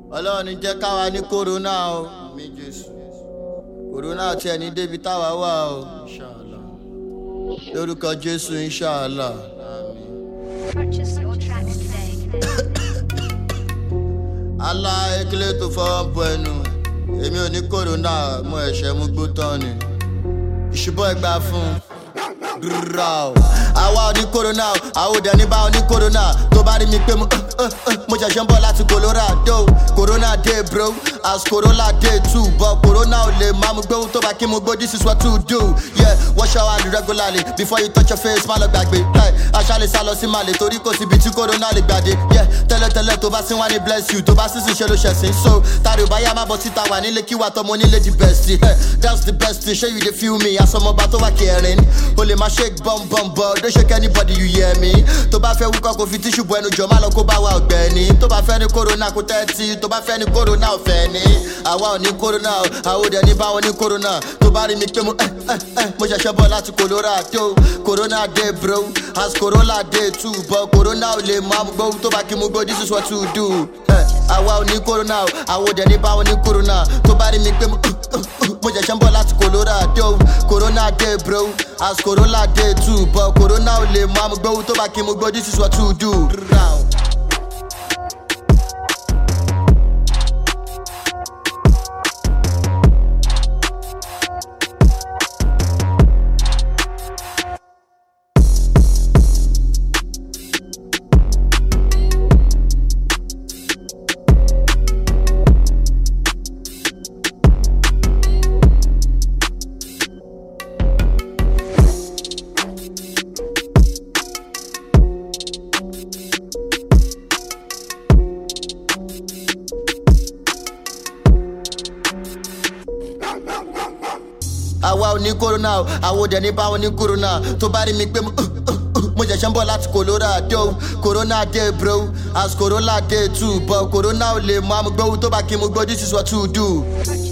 ọlọ́run ní jẹ́ káwa ní kòrónà o mi jésù kòrónà tiẹ̀ ní débi táwa wà o Inshallah. lórúkọ jésù inṣàlá àmín. Purchase your tracks today. alá ekele tó fọwọ́ bọ ẹnu èmi ò ní kòrónà mo ẹ̀ṣẹ̀ mú gbó tán ni ìṣubú ẹgbà fún rírà o. àwa ò ní kòrónà o àwọn òde ní bá wọn ní kòrónà tó bá rí mi pé mo mo ṣẹ̀ṣẹ̀ ń bọ̀ láti colorado corona day bro as corona day too but corona ò lè máa mú gbóhùn tó bá kí mu gbó this is what to do yeah wash your hand regularly before you touch your face má lọ gbàgbé hey, aṣáálẹ̀ sá lọ sí màlẹ̀ torí kò síbi tí corona lè gbàdé yeah tẹ́lẹ̀tẹ́lẹ̀ tó bá sí wá ní bless you tó bá sísìn ṣe ló ṣẹ̀sìn so tàrí ò bá yá má bọ̀ síta wà nílé kí wà tọmọ onílé di best hey, that's the best thing ṣé you dey feel me àsọmọba tó wà kẹrin o lè má shake bum bum but don't shake anybody you hear me tó bá fẹ́ wúkọ́ kò fi tíṣù bu ẹnu jọ má lọ kó bá wa ọ̀gbẹ́ni tó bá fẹ́ ní corona kó tẹ́tí tó bá fẹ́ ní corona ọ̀fẹ́ ni àwa ò ní corona o àwọn òde ní báwọn ní corona tó bá rí mi pé mo ẹ ẹ ẹ mo ṣẹ̀ṣẹ̀ bọ̀ láti colorado corona day bro as corona day too but corona ò lè máa mú gbóhùn tó bá kí mu gbó this is what to do ẹ àwa ò ní corona o àwọn òde ní báwọn ní corona tó bá rí mi pé mo mo ṣẹ̀ṣẹ̀ ń bọ̀ láti colorado corona day bro as corona day too but corona ò lè máa mú gbóhùn tó bá kí mu gbó this is what to do. Row. àwa ò ní kòrónà o àwọn òde ní báwọn ní kòrónà tó bá rí mi pé mo mo ṣẹ̀ṣẹ̀ ń bọ̀ láti colorado corona day bro as corona day too but corona ò lè mú amúgbóhùn tó bá kí mu gbó this is what to do. Purchase